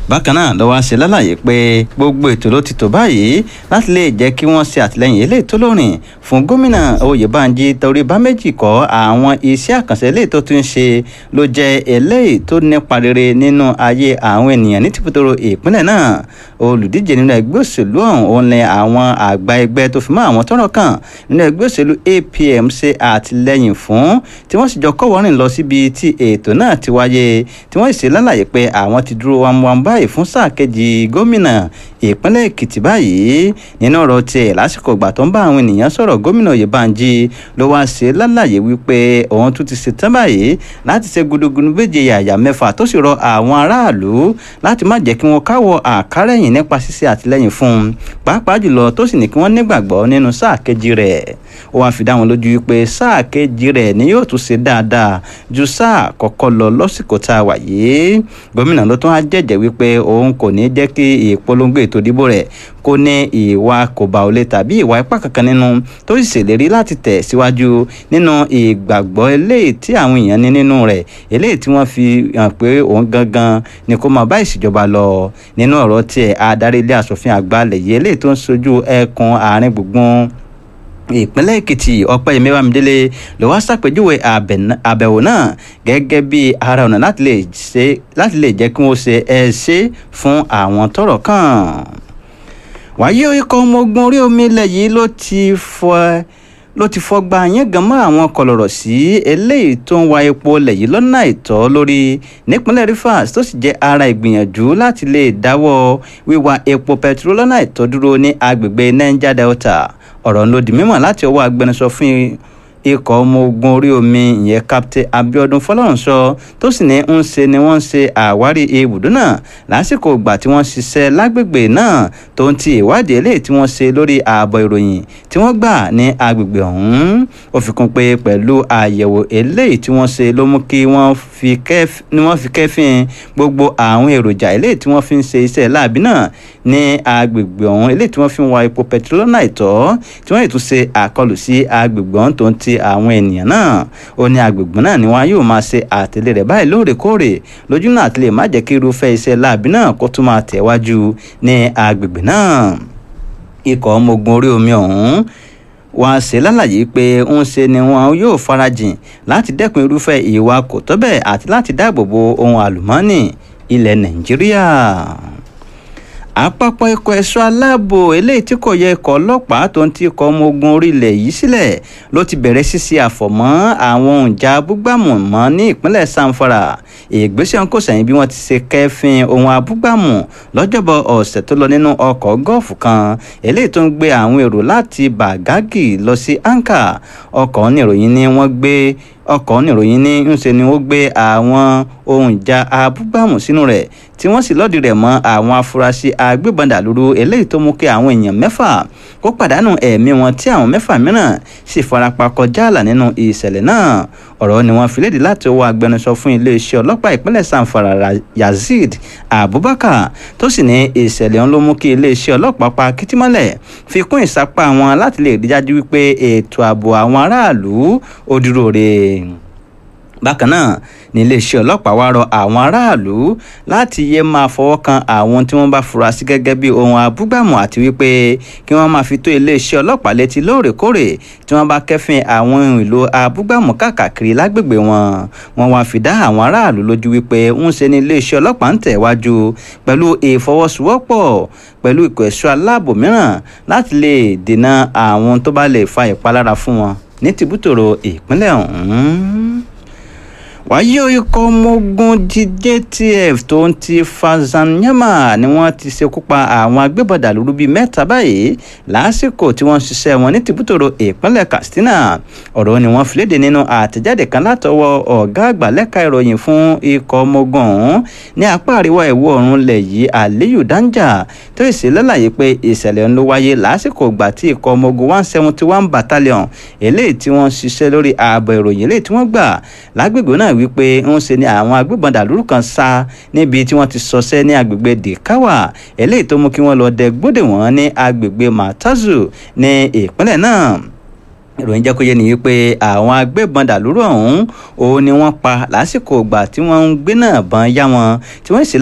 bákan náà ló wá ṣe lálàyé pé gbogbo ètò ló ti tò báyìí láti lè jẹ́ kí wọ́n ṣe àtìlẹ́yìn eléyìí tó lórin fún gómìnà oyèbánjí torí bá méjì kọ́ àwọn iṣẹ́ àkànṣe eléyìí tó tún ṣe ló jẹ́ eléyìí tó nípa rere nínú ayé àwọn ènìyàn ní tìpótòrò ìpínlẹ̀ náà olùdíje nínú ẹgbẹ́ òṣèlú ọ̀hún òun ni àwọn àgbà ẹgbẹ́ tó fi mọ́ àwọn tọ́rọ̀ kàn nínú ẹgbẹ́ òṣèlú apm ṣe àtìlẹ́yìn fún tí wọ́n sì jọ kọ́wọ́rìn lọ síbi tí ètò náà ti wáyé tí wọ́n sì ṣe lálàyé pé àwọn ti dúró wámúwámú báyìí fún sáà kejì gómìnà ìpínlẹ̀ èkìtì báyìí nínú ọ̀rọ̀ tiẹ̀ lásìkò ìgbà tó ń bá àwọn ènìyàn sọ̀rọ̀ gómìnà oyèbánjí ló wá ṣe lálàyé wípé òun tún ti ṣetán báyìí láti ṣe gudugudu méje yàyà mẹ́fà tó sì rọ àwọn aráàlú láti má jẹ́ kí wọ́n káwọ́ àkárẹ̀yìn nípa ṣíṣe àtìlẹ́yìn fún un pàápàá jùlọ tó sì ní kí wọ́n nígbàgbọ́ nínú sáà kejì rẹ̀ ó wáá fi dá wọn lójú wípé sáà kejì rẹ̀ ni yóò tún ṣe dáadáa ju sáà kọ́kọ́ lọ lọ́sìkò tá a wà yìí gómìnà ló tún á jẹ́jẹ́ wípé òun kò ní jẹ́ kí ìpolongo ètò ìdìbò rẹ̀ kó ní ìwà kòbáolé tàbí ìwà ipá kankan nínú tó sì ṣèlérí láti tẹ̀ síwájú nínú ìgbàgbọ́ eléyìí tí àwọn èèyàn ní nínú rẹ̀ eléyìí tí wọ́n fi hàn pé òun gangan ni kó máa bá ìṣèjọba lọ nínú ọ̀rọ̀ tiẹ̀ adarí ilé asòfin àgbà lẹ̀yẹ eléyìí tó ń sojú ẹkùn àárín gbùngbùn ìpínlẹ̀ èkìtì ọ̀pẹ́yẹmí bámidélé ló wá ṣàpèjúwe àbẹ̀wò náà gẹ́gẹ́ bí ara ọ̀nà láti lè jẹ́ kí wọ́n ṣe ẹ ṣe fún àwọn tọ́rọ̀ kàn. wáyé ikọ̀ ọmọ ogun orí omi ilẹ̀ yìí ló ti fọ ló ti fọgbà yẹn gan mọ́ àwọn kọlọ̀rọ̀ sí eléyìí tó ń wa epo ilẹ̀ yìí lọ́nà àìtọ́ lórí nípínlẹ̀ rivers tó sì jẹ́ ara ìgbìyànjú láti lè dáwọ́ wíwa epo pẹtiró lọ́nà àìtọ́ dúró ní agbègbè niger delta ọ̀rọ̀ ló di mímọ̀ láti ọwọ́ agbẹnusọ fún ikọ̀ ọmọ ogun orí omi ìyẹn captain abiodun fọlọ́runṣọ tó sì ní ń ṣe ni wọ́n ń ṣe àwárí ibùdó náà lásìkò ìgbà tí wọ́n ṣiṣẹ́ lágbègbè náà tó ń ti ìwádìí eléyìí tí wọ́n ṣe lórí ààbọ̀ ìròyìn tí wọ́n gbà ní agbègbè ọ̀hún ó fi kún pé pẹ̀lú àyẹ̀wò eléyìí tí wọ́n ṣe ló mú kí wọ́n fi kẹ́fìn gbogbo àwọn èròjà eléyìí tí wọ́n fi ń ṣe iṣẹ́ láàbí náà ní agbègbè ọ̀hún eléyìí tí wọ́n fi ń wa epo pẹtirólọ́nà ìtọ́ tí wọ́n ètò ṣe àkọlù sí agbègbè ọ̀hún tó ń ti àwọn ènìyàn náà ó ní agbègbè náà ni wọn yóò máa ṣe àtẹ̀lé rẹ̀ báyìí lóòrèkóòrè lójú náà àti lè má jẹ́ kí irúfẹ́ iṣẹ́ láàbí náà kó tún máa tẹ̀wájú ní agbègbè náà ikọ̀ ọmọ ogun orí omi ọ̀hún wọ́n ṣe lálàyé pé ń ṣe ni wọn yóò farajìn láti dẹ́kun irúfẹ́ ìwà kò tọ́ bẹ́ẹ̀ àti láti dáàbò bo ohun àlùmọ́ọ́nì ilẹ̀ nàìjíríà àpapọ̀ ikọ̀ ẹ̀ṣọ́ aláàbò eléyìí tí kò yẹ ikọ̀ ọlọ́pàá tó ń ti ikọ̀ ọmọ ogun orílẹ̀ yìí sílẹ̀ ló ti bẹ̀rẹ̀ ṣíṣe àfọ̀mọ́ àwọn òǹjà abúgbàmù mọ́ ní ìpínlẹ̀ sanfara ìgbésẹ̀ ń kò sẹ́yìn bí wọ́n ti ṣe kẹ́fín ohun abúgbàmù lọ́jọ́bọ̀ ọ̀sẹ̀ tó lọ nínú ọkọ̀ gọ́ọ̀fù kan eléyìí tó ń gbé àwọn èrò láti bàgágì lọ sí anka ọkọ̀ oníròyìn ni wọ́n gbé ọkọ̀ oníròyìn ní ńṣe ni ó gbé àwọn ohun ìjà abúgbàmù sínú rẹ̀ tí wọ́n sì lọ́ọ̀dì rẹ̀ mọ́ àwọn afurasí agbébọn dàlúrú eléyìí tó mú kí àwọn èèyàn mẹ́fà kó pàdánù ẹ̀mí wọn tí àwọn mẹ́fà mìíràn sì farapa kọjá àlà nínú ìṣẹ̀lẹ̀ náà ọ̀rọ̀ ni wọ́n fi léde láti ọwọ́ agbẹnusọ fún iléeṣẹ́ ọlọ́pàá ìpínlẹ̀ sanfara yazid abubakar tó sì ní ìṣẹ̀lẹ̀ ọ̀hún ló mú kí iléeṣẹ́ ọlọ́pàá pa kìtìmọ́lẹ̀ fi kún ìsapá wọn láti lè rí dájú wípé ètò ààbò àwọn aráàlú ó dúró re bákan náà ní iléeṣẹ́ ọlọ́pàá wá rọ àwọn aráàlú láti yé máa fọwọ́ kan àwọn tí wọ́n bá fura sí gẹ́gẹ́ bí ohun abúgbàmù àti wípé kí wọ́n máa fi tó iléeṣẹ́ ọlọ́pàá létí lóòrèkóòrè tí wọ́n bá kẹ́fìn àwọn ohun èlò abúgbàmù káàkiri lágbègbè wọn wọ́n wá fi dá àwọn aráàlú lójú wípé ń ṣe ní iléeṣẹ́ ọlọ́pàá ń tẹ̀wájú pẹ̀lú ìfọwọ́sowọ́pọ̀ pẹ̀lú ikọ̀ ẹ̀ṣọ́ aláàbò mìíràn láti lè dènà àwọn tó bá lè fa ìpalára fún wọn ní tìbútòrò ìpínlẹ̀ ọ̀hún wáyé ikọ̀ ọmọ ogun JTF tó ń ti Fazanyama ni wọ́n ti ṣekú pa àwọn agbébọn dàlúrú bíi mẹ́ta báyìí lásìkò tí wọ́n ń ṣiṣẹ́ wọn ní tìbútòrò ìpínlẹ̀ Katsina ọ̀rọ̀ ni wọ́n fi léde nínú àtẹ̀jáde kan látọwọ́ ọ̀gá àgbà lẹ́ka ìròyìn fún ikọ̀ ọmọ ogun ọ̀hún ní apá àríwá ìwọ̀ oòrùn ilẹ̀ yìí Aliyu Danja tó sì lálàyé pé ìṣẹ̀lẹ̀ ń ló wáyé lásìkò ìgbà tí ikọ̀ ọmọ ogun one seventy one battalion eléyìí tí wọ́n ń ṣiṣẹ́ lórí ààbò ìròyìn eléyìí tí wọ́n gbà lágbègbè náà wípé ń ṣe ni àwọn agbébọn dàlúrú kan sá níbi tí wọ́n ti sọsẹ́ ní agbègbè dikawa eléyìí tó mú kí wọ́n lọ dẹ gbódè wọ́n ní agbègbè matazu ní ìpínlẹ̀ náà ìròyìn jẹ́ kó yé ni wípé àwọn agbébọn dàlúrú ọ̀hún òun ni wọ́n pa lásìkò ìgbà tí wọ́n ń gbé náà bọn yá wọn tí wọ́n sì